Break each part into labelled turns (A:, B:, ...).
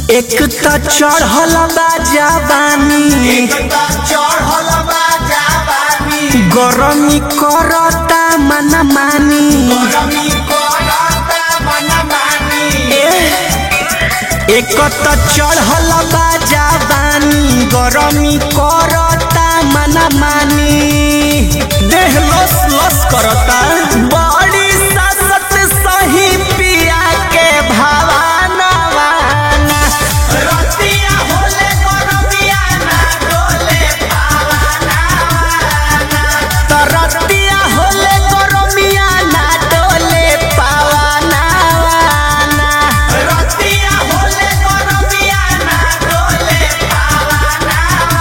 A: एक त चढ़ल बा जवानी
B: चढ़ल बा जवानी
A: गरमी करता मना मानी
B: गरमी करता मनमानी
A: एक त चढ़ल बा जवानी गरमी करता मना मानी देह लस लस करता बड़ी ससत सही पिया के भावाना वाना
B: रतिया होले गरमिया ना डोले पावाना
A: तरतिया होले गरमिया ना डोले पावाना वाना
B: रतिया होले गरमिया ना डोले पावाना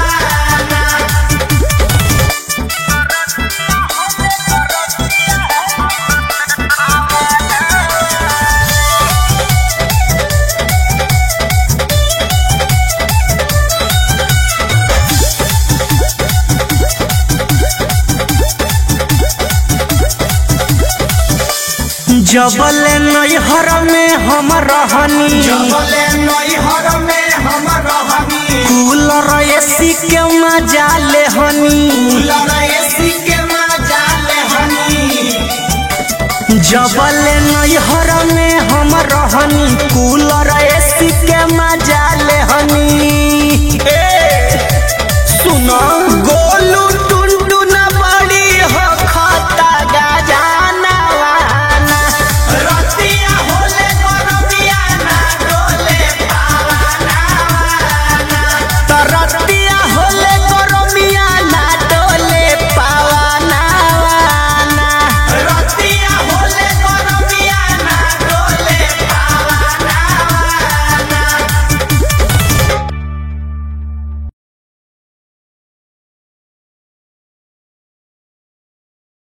A: जबले नैहर में हम रहनी
B: जबले नैहर में हम रहनी
A: कूलर एसी के मजा ले हनी
B: कूलर एसी के मजा ले हनी
A: जबले नैहर में हम रहनी कूलर